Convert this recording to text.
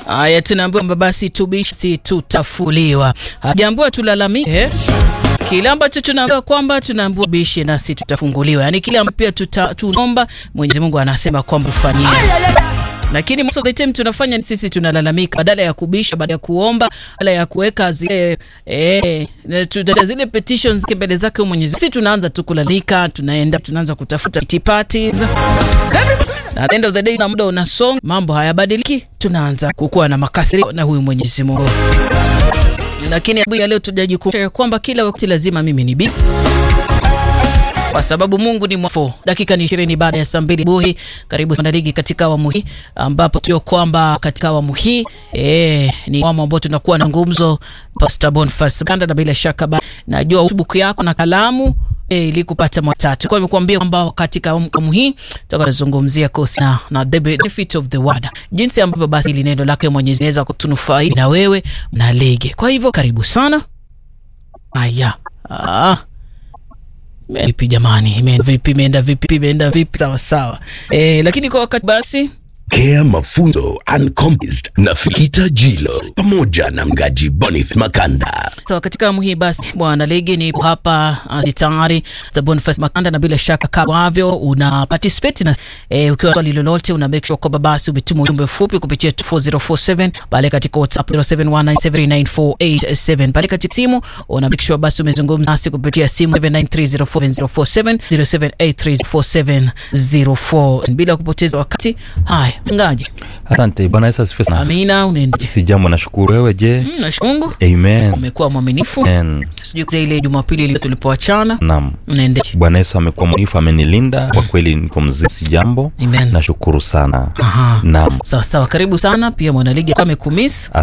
Haya, tunaambiwa kwamba basi tubishi tutafuliwa, hajaambiwa tulalamike kile ambacho tunaambiwa kwamba tunaambiwa bishi nasi tutafunguliwa, yaani kile ambacho pia tuta, tunaomba Mwenyezi Mungu anasema kwamba ufanyie lakini most of the time tunafanya ni sisi tunalalamika, badala ya kubisha, badala ya kuomba, badala ya kuweka zile eh, tuta zile petitions mbele zake Mwenyezi Mungu, sisi tunaanza tu kulalamika, tunaenda tunaanza kutafuta pity parties. At the end of the day, na muda unasonga, mambo hayabadiliki, tunaanza kukuwa na makasiriko na huyu Mwenyezi Mungu. Lakini ya leo tujajikumbusha kwamba kila wakati lazima mimi ni bibi kwa sababu Mungu ni mwafo. Dakika ni ishirini baada ya saa mbili buhi. Karibu sana ligi katika awamu hii ambapo tujue kwamba katika awamu hii eh, ni awamu ambao tunakuwa na ngumzo Pastor Boniface Banda, na bila shaka ba, najua notebook yako na kalamu eh, ili kupata matatu. Kwa nimekuambia kwamba katika awamu hii tutakazungumzia kuhusiana na the benefit of the word, jinsi ambavyo basi ili neno lake Mwenyezi Mungu kutunufaisha na wewe na ligi. Kwa hivyo karibu sana. Aya. Ah. Vipi jamani, imeenda vipi? Imeenda vipi? Imeenda vipi? Sawa sawa. Eh, lakini kwa wakati basi Kea Mafunzo Uncompromised na Fikita Jilo pamoja na mgaji Boniface Makanda. So, katika awamu hii basi bwana ligi ni hapa uh, tayari za Boniface Makanda, na bila shaka kama wavyo una participate na eh, ukiwa swali lolote una make sure kwamba basi umetuma ujumbe mfupi kupitia 4047 pale katika WhatsApp 0719739487 pale katika simu una make sure basi umezungumza nasi kupitia simu 79304047 0783047004 bila kupoteza wakati. Haya, ngaje. Asante Bwana Yesu asifiwe sana. Amina, unaenda Si jambo, nashukuru. Wewe je? Mm, nashukuru Amen. umekuwa mwaminifu. Amen. Sijui kuzia ile Jumapili ile tulipoachana Naam. unaendeje? Bwana Yesu amekuwa mwaminifu, amenilinda kwa kweli, niko mzima, si jambo. Amen. Nashukuru sana. Aha. Naam. Sawa sawa, karibu sana pia mwanaligi kama amekumiss